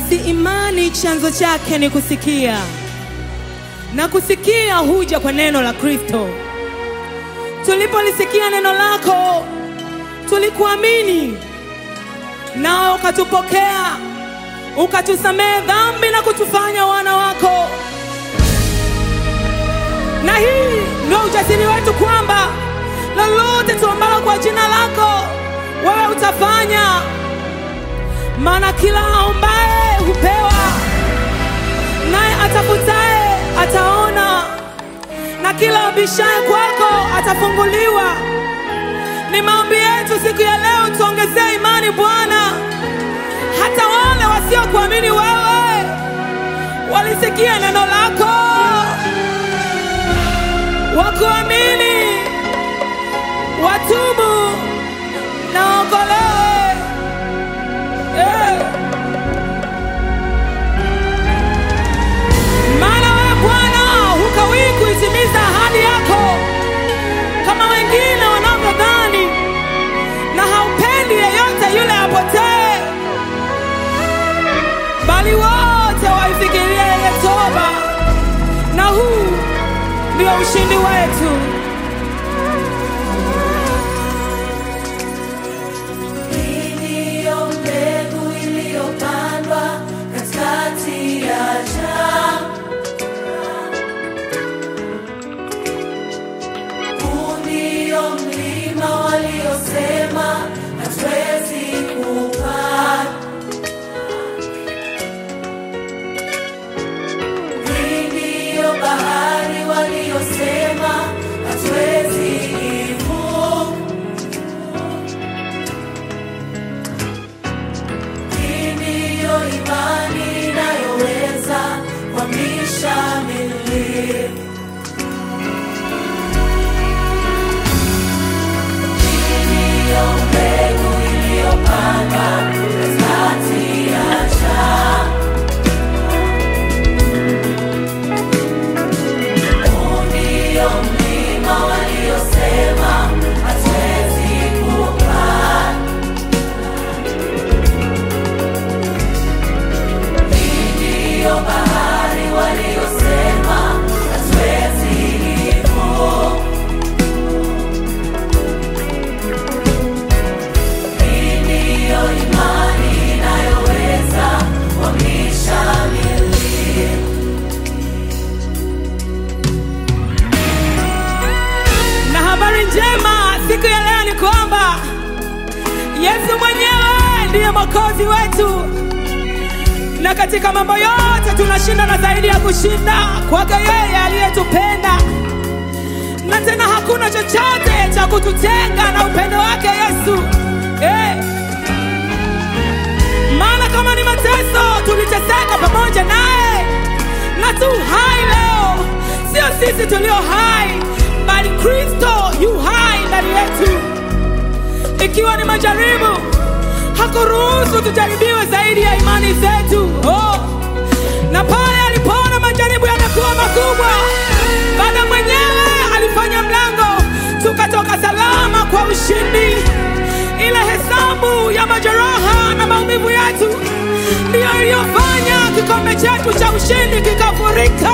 Basi imani chanzo chake ni kusikia, na kusikia huja kwa neno la Kristo. Tulipolisikia neno lako, tulikuamini, nawe ukatupokea, ukatusamehe dhambi na kutufanya wana wako. Na hii ndio ujasiri wetu kwamba lolote tuombalo kwa jina lako, wewe utafanya maana kila aombaye hupewa, naye atafutaye ataona, na kila abishaye kwako atafunguliwa. Ni maombi yetu siku ya leo, tuongezee imani Bwana, hata wale wasiokuamini wewe walisikia neno lako, wakuamini, watubu na waokolewe. Eh. Maana wewe Bwana hukawii kuitimiza ahadi yako kama wengine wanavyodhani, na haupendi yeyote yule apotee, bali wote waifikirie ile toba, na huu ndio ushindi wetu. Ndiyo mbegu iliyopandwa katikati ya jangwa. Huu ndio mlima waliosema hatuwezi kupanda. Hii ndiyo bahari waliosema hatuwezi ivuka. Hii ndiyo imani inayoweza kuhamisha milima. Hii ndiyo mbegu iliyopandwa katikati ya jangwa. Huu ndio mlima waliosema hatuwezi kupanda. Ndiyo bahari waliosema hatuwezi ivuka. Hii ndiyo imani inayoweza kuhamisha milima. Na habari njema siku ya leo ni kwamba Yesu mwenyewe ndiye mwokozi wetu, na katika mambo yote tunashinda na zaidi ya kushinda kwake yeye aliyetupenda, na tena hakuna chochote cha kututenga na upendo wake Yesu eh. Maana kama ni mateso tuliteseka pamoja naye, na tu hai leo, sio sisi tulio hai, bali Kristo yu hai ndani yetu. Ikiwa ni majaribu, hakuruhusu tujaribiwe zaidi ya imani zetu. Oh. Na pale alipoona majaribu yamekuwa makubwa, Baba mwenyewe alifanya mlango, tukatoka salama kwa ushindi. Ile hesabu ya majeraha na maumivu yetu ndiyo iliyofanya kikombe chetu cha ushindi kikafurika.